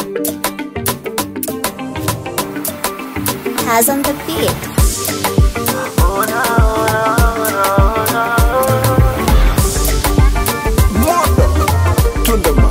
Has on the beat. Moto Tundeman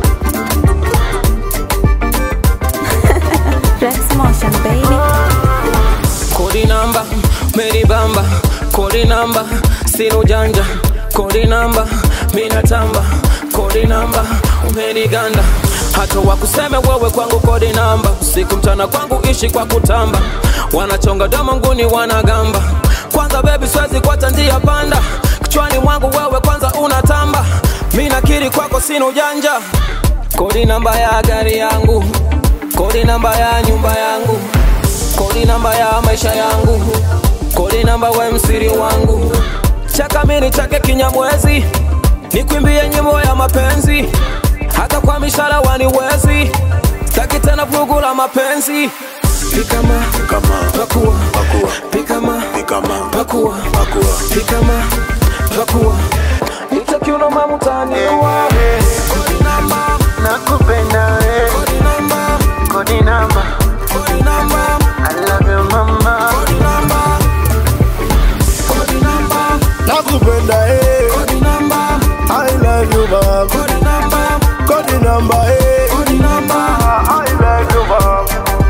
Rex motion, baby. Kodi namba, Mary Bamba, kodi namba, sina ujanja, kodi namba, mina tamba, kodi namba, umeniganda hata wakuseme wewe kwangu kodi namba, usiku mchana kwangu ishi kwa kutamba, wanachonga domo nguni wanagamba, kwanza baby siwezi kuacha njia panda, kichwani mwangu wewe kwanza unatamba, mi nakiri kwako sina ujanja, kodi namba ya gari yangu, kodi namba ya nyumba yangu kodi namba ya maisha yangu, kodi namba we msiri wangu, chaka mini chake kinyamwezi, nikwimbie nyimbo ya mapenzi, hata kwa mishara waniwezi, taki tena vugu la mapenzi, pikama Kama pakua Pakua pikama Kama pakua Pakua pikama pakua itakiuno mamutaniwa kodi namba nakupenda we kodi namba kodi namba kodi namba I love you mama kodi namba kodi namba Nakupenda eh kodi namba I love you mom kodi namba Kodi namba eh kodi namba I love you mom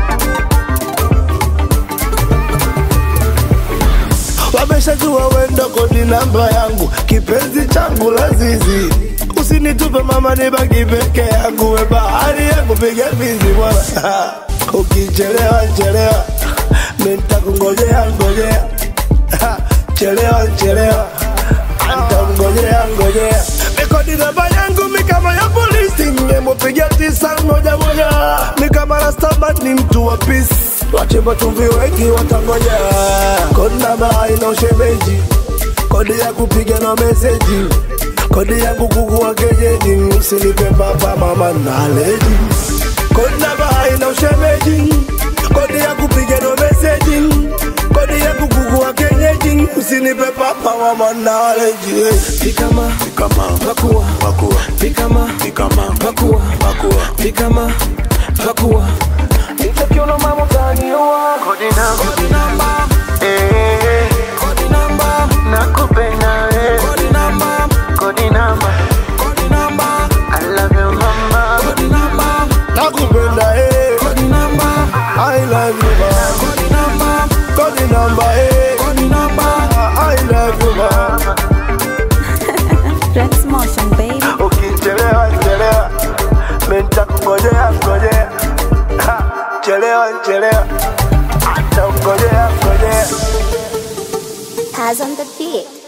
Wameshajua wendo kodi namba yangu kipenzi changu lazizi usinitupe mama nibaki peke yangu we bahari yangu piga bizi bwana ukichelewa chelewa nitakungojea ngojea Ha, chelewa chelewa antamngojea ngojea mikodi namba yangu mikama ya polisi ngemupiga tisa moja moja mikama rastaman ni mtu wa pisi wachimba chumvi wengi watangoja kodi namba haina ushemeji kodi ya kupiga na meseji kodi yangu kukuwa kejeji usinipe papa mama naleji kodi namba haina ushemeji kodi ya kupiga na meseji kodi yangu kukuwa kenyeji usinipe papa mama naleji pikama kama pakua pakua pikama kama pakua pakua pikama pakua itakiuno mamutaniwa kodi namba kodi namba eh kodi namba nakupenda we kodi namba kodi namba kodi namba I love you mama kodi namba nakupenda eh kodi namba I love you ma kodi namba kodi namba eh kodi namba I love you ma Rex motion, baby. ukichelewa chelewa mentakungojea ngojea Ha, chelewa chelewa hata ngojea ngojea Has on the beat.